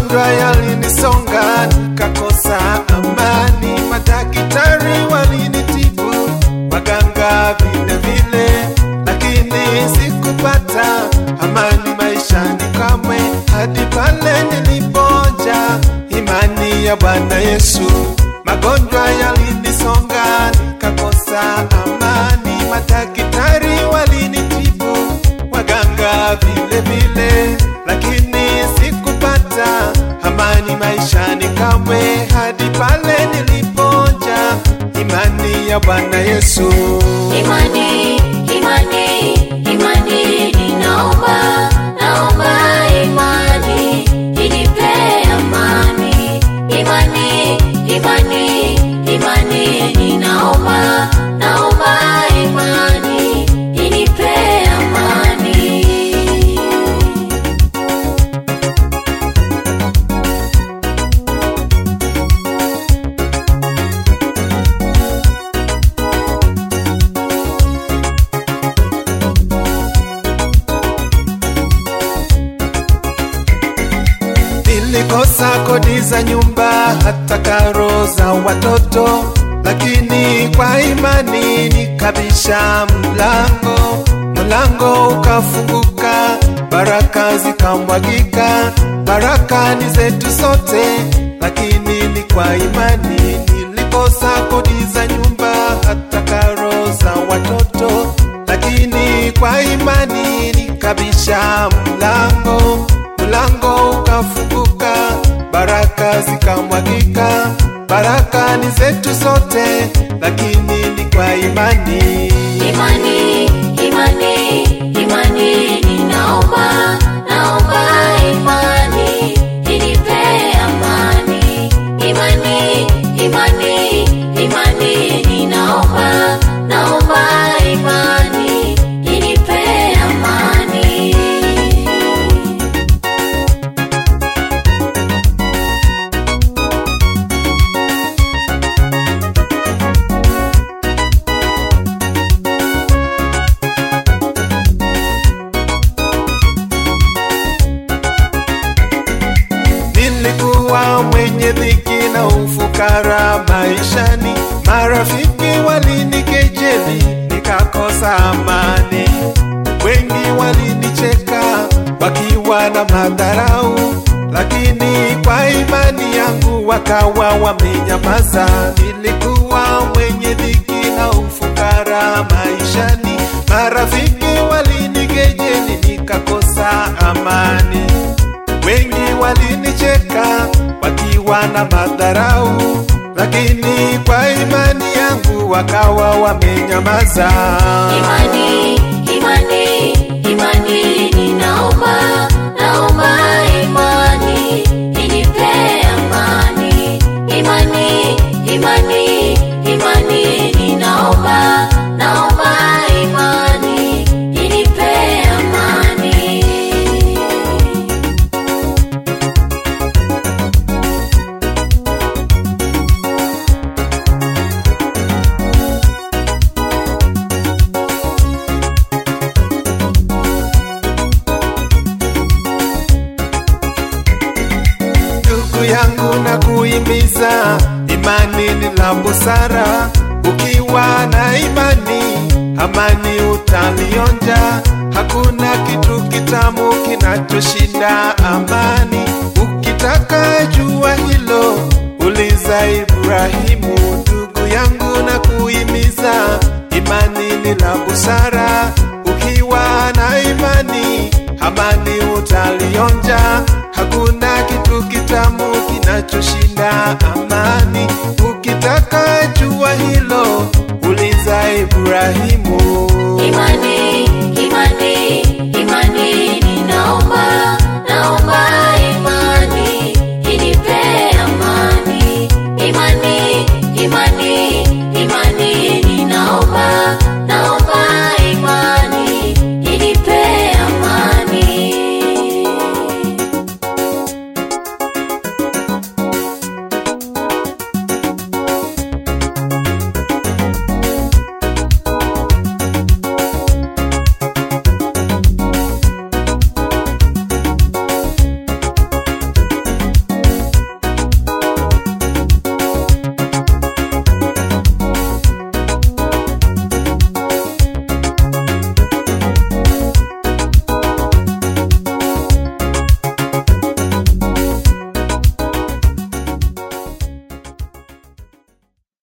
magonjwa yalinisonga nikakosa amani, madaktari walinitibu, waganga vile vile, lakini sikupata amani maishani kamwe, hadi pale nilipoja imani ya Bwana Yesu. Magonjwa yalinisonga nikakosa amani, madaktari walinitibu, waganga vile vile, lakini sikupata amani maishani kamwe, hadi pale nilipoja imani ya Bwana Yesu. Imani, imani, imani, ninaomba, naomba imani, inipe amani. Imani, imani, imani, ninaomba, naomba imani, inipe amani. Nilikosa kodi za nyumba hata karo za watoto, lakini kwa imani nikabisha mlango, mlango ukafunguka, baraka zikamwagika. Baraka ni zetu sote, lakini ni kwa imani. Nilikosa kodi za nyumba hata karo za watoto, lakini kwa imani nikabisha mlango mlango ukafunguka, baraka zikamwagika. Baraka ni zetu sote, lakini ni kwa imani. Imani, imani, imani, ninaomba, naomba imani, inipe amani. Imani, imani, imani, ninaomba, naomba imani, inipe amani. Nilikuwa mwenye dhiki na ufukara maishani, marafiki walinikejeli, nikakosa amani. Wengi walinicheka wakiwa na madharau, lakini kwa imani yangu wakawa wamenyamaza. Nilikuwa mwenye dhiki na ufukara maishani, marafiki walinikejeli, nikakosa amani. Wengi walinicheka wakiwa na madharau, lakini kwa imani yangu wakawa wamenyamaza. Imani, imani, imani, ninaomba, naomba imani, inipe amani. Imani, imani, imani, ninaomba, naomba imani, inipe amani. Ndugu yangu na kuhimiza, imani ni la busara. Ukiwa na imani, amani utalionja. Hakuna kitu kitamu kinachoshinda amani. Ukitaka jua hilo, uliza Ibrahimu. Ndugu yangu na kuhimiza, imani ni la busara. Ukiwa na imani, amani utalionja. Hakuna kitu kitamu kinachoshinda amani. Ukitaka jua hilo, uliza Ibrahimu.